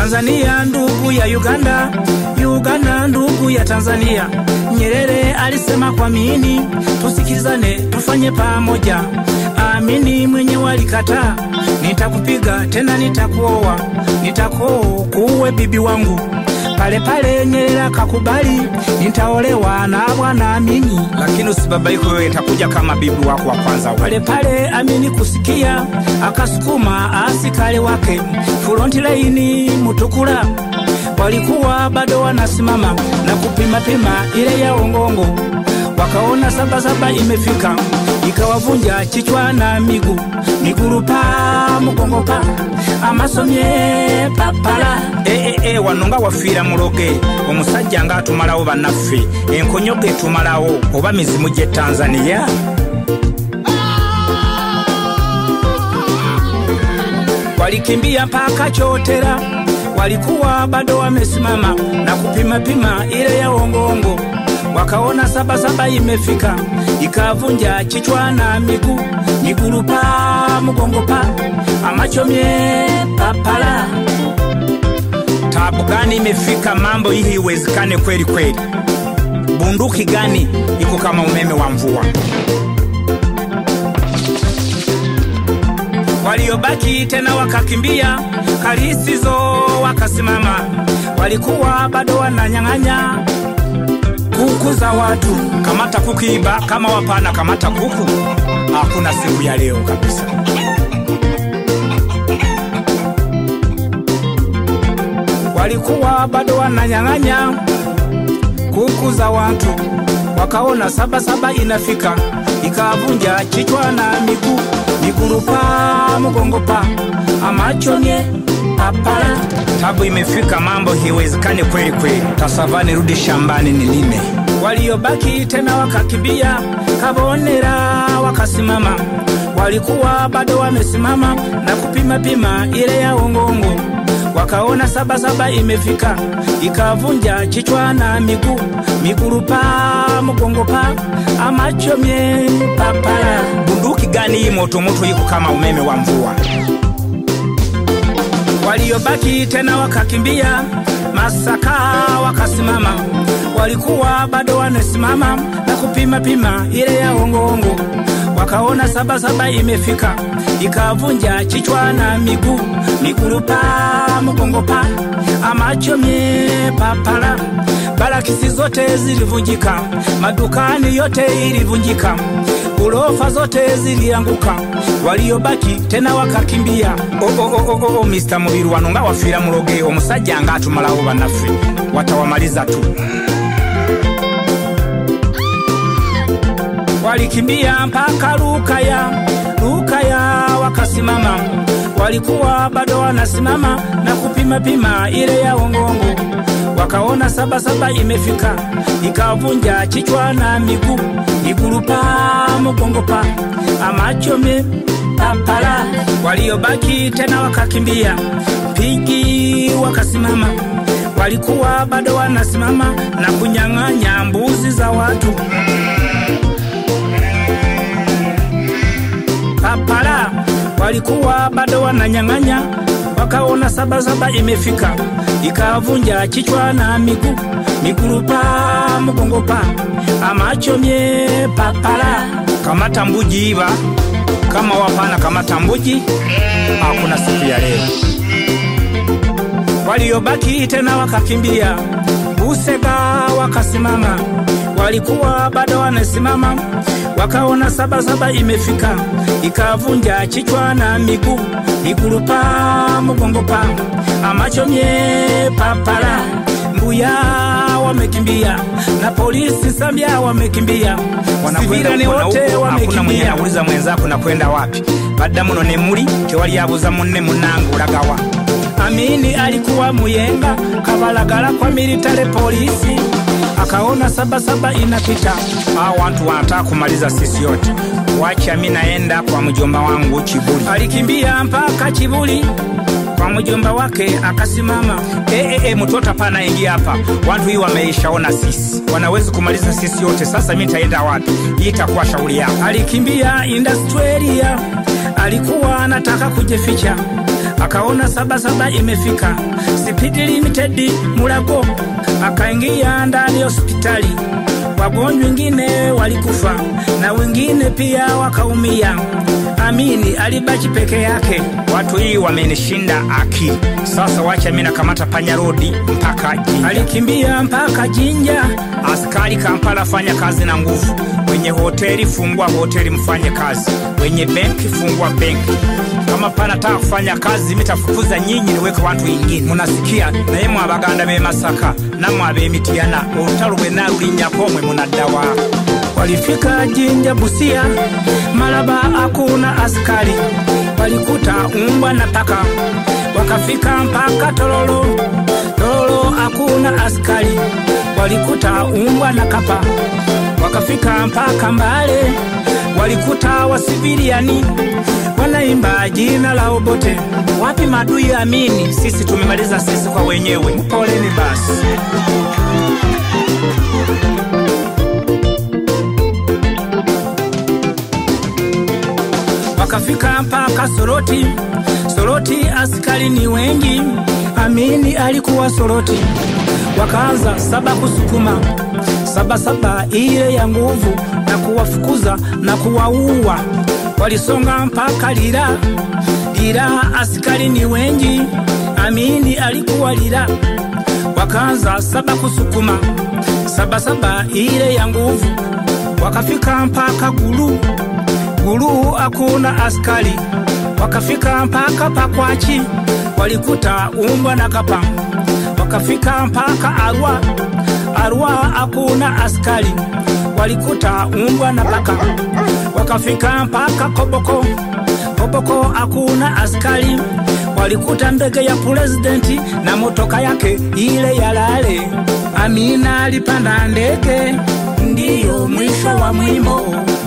Tanzania ndugu ya Uganda, Uganda ndugu ya Tanzania. Nyerere alisema kwa mini tusikizane, tufanye pamoja. Amini mwenyewe alikataa, nitakupiga tena nitakuoa, nitakoo kuwe bibi wangu pale pale Nyerere akakubali, nitaolewa na bwana Amini. lakini usibabaike wewe, itakuja kama bibi wako wa kwanza wewe. Pale pale Amini kusikia, akasukuma askari wake fronti laini Mutukula, walikuwa bado wanasimama na kupima pima ile ya ongongo, wakaona sabasaba imefika, ikawavunja kichwa na miguu, miguru pa mugongo pa amasomye papala e, e, e, wano nga wafiira muloge omusajja nga atumalawo bannaffe enkonyogo etumalawo oba mizimu gy'e tanzaniya walikimbia mpaka Chotera, walikuwa bado wamesimama na kupima pima ile ya ongongo, wakaona sabasaba imefika, ikavunja kichwa na miguu, miguru pa mugongo pa amachomye papala. tabu gani imefika mambo hii iwezekane kweli kweli bunduki gani iko kama umeme wa mvua Waliobaki tena wakakimbia, kalisizo wakasimama, walikuwa bado wananyang'anya kuku za watu. kamata kukiiba kama wapana kamata kuku hakuna siku ya leo kabisa walikuwa bado wananyang'anya kuku za watu, wakaona sabasaba inafika, ikavunja kichwa na miguu, miguru pa mugongo pa amachonye papala. tabu imefika mambo hiwezekane kweli kweli tasavani rudi shambani nilime Waliobaki tena wakakimbia, kabonera wakasimama, walikuwa bado wamesimama na kupima pima ile ya ongongo, wakaona sabasaba imefika, ikavunja kichwa na miguu, miguru pa mugongo pa amachomye papala. bunduki gani hii motomoto iko kama umeme wa mvua Waliobaki tena wakakimbia, Masaka wakasimama, walikuwa bado wanasimama na kupima pima ile ya ongoongo, wakaona sabasaba imefika, ikavunja kichwa na miguu, miguru pa mugongo pa amachomye papala. Barakisi zote zilivunjika, madukani yote ilivunjika, ghorofa zote zilianguka, waliobaki tena wakakimbia. o, o, o, o, o, o, mr mubiru wano nga wafiira muloge omusajja nga atumalawo bannaffe watawamaliza tu walikimbia mpaka Lukaya, Lukaya wakasimama, walikuwa bado wanasimama na kupima pima ile ya ongongo, wakaona sabasaba imefika, ikavunja kichwa na miguu, miguru pa mugongo pa amachome papala. Waliobaki tena wakakimbia, pigi wakasimama, walikuwa bado wanasimama na kunyang'anya mbuzi za watu. papala walikuwa bado wananyang'anya, wakaona sabasaba imefika, ikavunja kichwa na miguu, miguru pa mugongo pa amachomye papala. kamata mbuji iba kama wapana kamata mbuji hakuna siku ya leo Waliobaki tena wakakimbia, Busega wakasimama, walikuwa bado wanasimama, wakaona sabasaba imefika, ikavunja kichwa na miguu, miguru pa mugongo pa amachomye papala. Mbuya wamekimbia na polisi Sambia wamekimbia, sivirani kuona wote huko, hakuna mwenye wamekimbia. anauliza mwenzako nakwenda wapi badda muno ne muli tewali abuuza munne munnange olagawa Amini alikuwa muyenga kabalagala kwa military polisi, akaona sabasaba inapita hao watu wanataka kumaliza sisi yote wacha mi naenda kwa mjomba wangu Chibuli. alikimbia mpaka Chibuli kwa mjomba wake akasimama. E, e, e, mtoto hapana, ingia hapa. Watu hii wameishaona sisi, wanawezi kumaliza sisi yote. Sasa mi nitaenda wapi? Hii itakuwa shauri yako. Alikimbia Industrialia, alikuwa anataka kujificha, akaona sabasaba imefika, Speed Limited Mulago, akaingia ndani ya hospitali. Wagonjwa wengine walikufa na wengine pia wakaumia. Amini alibaki peke yake. Watu hii wamenishinda akili. Sasa wacha mimi nakamata panya rodi mpaka Jinja. Alikimbia mpaka Jinja. Askari Kampala, fanya kazi na nguvu. Wenye hoteli fungua hoteli, mfanye kazi. Wenye benki fungua benki. Kama panataka kufanya kazi, mitafukuza nyinyi, niweke watu wengine. Munasikia naye mwabaganda be Masaka namwe ab'Emityana olutalo lwenna lulinnyako mwe munaddawa Walifika Jinja Busia, Malaba hakuna askari, walikuta umbwa na paka. Wakafika mpaka Tororo, Tororo hakuna askari, walikuta umbwa na kapa. Wakafika mpaka Mbale, walikuta wasiviliani wanaimba jina la Obote. Wapi madui amini? sisi tumemaliza sisi kwa wenyewe. Poleni basi. Wakafika mpaka Soroti, Soroti askari ni wengi, Amini alikuwa Soroti. Wakaanza saba kusukuma saba saba ile ya nguvu na kuwafukuza na kuwaua. Walisonga mpaka Lira, Lira askari ni wengi, Amini alikuwa Lira. Wakaanza saba kusukuma saba saba ile ya nguvu, wakafika mpaka Gulu, Gulu hakuna askari. Wakafika mpaka Pakwachi, walikuta umbwa na kapa. Wakafika mpaka Arua, Arua hakuna askari, walikuta umbwa na paka. Wakafika mpaka Koboko, Koboko hakuna askari, walikuta ndege ya presidenti na motoka yake ile ya lale. Amina alipanda ndege, ndiyo mwisho wa mwimbo.